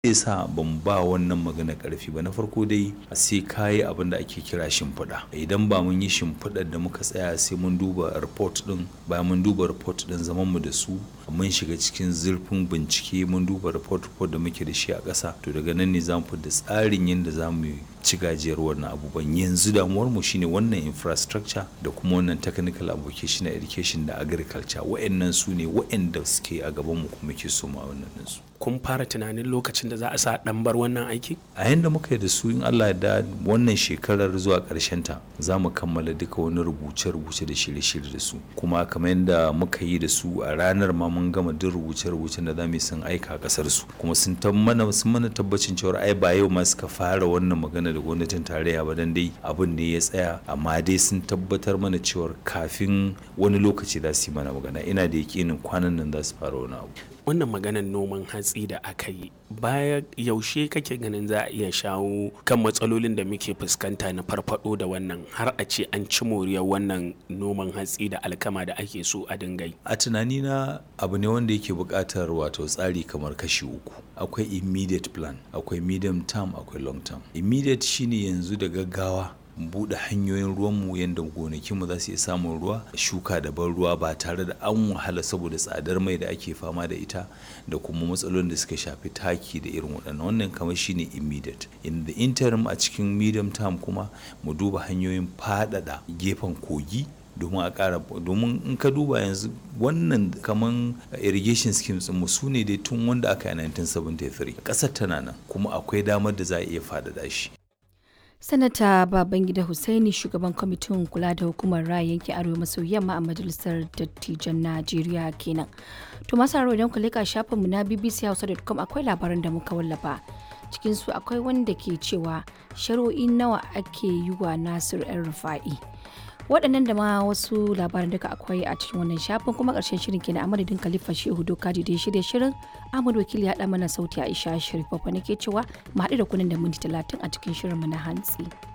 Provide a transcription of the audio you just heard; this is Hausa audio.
zai sa ban ba wannan magana karfi ba na farko dai sai kayi abin da ake kira shimfiɗa idan ba mun yi shimfiɗar da muka tsaya sai mun duba report din bayan mun duba report din zaman mu da su mun shiga cikin zurfin bincike mun duba report report da muke da shi a ƙasa to daga nan ne za mu da tsarin yadda za mu ci gajiyar wannan abubuwan yanzu damuwar mu shine wannan infrastructure da kuma wannan technical application education da agriculture wa'annan su ne wa'anda suke a gaban mu kuma ke so ma wannan su kun fara tunanin lokacin da za a sa ɗan bar wannan aiki? a yanda muka yi da su in Allah da wannan shekarar zuwa ta za mu kammala duka wani rubuce-rubuce da shirye-shirye da su kuma kamar yadda muka yi da su a ranar ma mun gama duk rubuce-rubucen da za mu yi sun aika kasar su kuma sun mana sun mana tabbacin cewa ai ba yau ma suka fara wannan magana da gwamnatin tarayya ba dan dai abin ne ya tsaya amma dai sun tabbatar mana cewa kafin wani lokaci za su yi mana magana ina da yakinin kwanan nan za su fara wani abu wannan maganar noman hatsi da aka yi baya yaushe kake ganin za a iya shawo kan matsalolin da muke fuskanta na farfado da wannan har a ce an ci moriyar wannan noman hatsi da alkama da ake so a dingai a tunanina abu ne wanda yake buƙatar wato tsari kamar kashi uku akwai immediate plan akwai medium term akwai long term immediate shine yanzu da gaggawa buɗe hanyoyin ruwanmu yadda gonakinmu za su iya samun ruwa shuka da ban ruwa ba tare da an wahala saboda tsadar mai da ake fama da ita da kuma matsalolin da suka shafi taki da irin waɗannan wannan kamar shine immediate in the interim a cikin medium term kuma mu duba hanyoyin faɗaɗa gefen kogi domin a ƙara domin in ka duba yanzu wannan kaman irrigation schemes mu su ne dai tun wanda aka yi 1973 ƙasar tana nan kuma akwai damar da za a iya faɗaɗa shi sanata babangida hussaini shugaban kwamitin kula da hukumar raya yankin arewa maso yamma a majalisar dattijan najeriya kenan to masu haro idan ku leka shafinmu na bbchausa.com akwai labaran da muka wallafa cikin su akwai wanda ke cewa shari'o'i nawa ake yi wa nasir yan rufa'i waɗannan da ma wasu labaran duka akwai a cikin wannan shafin kuma ƙarshen shirin kenan a madadin khalifa shehu dokaji da ya shirya shirin ahmad wakili ya ɗa mana sauti aisha sharif babba nake cewa mu haɗu da kunan da minti talatin a cikin shirinmu na hantsi.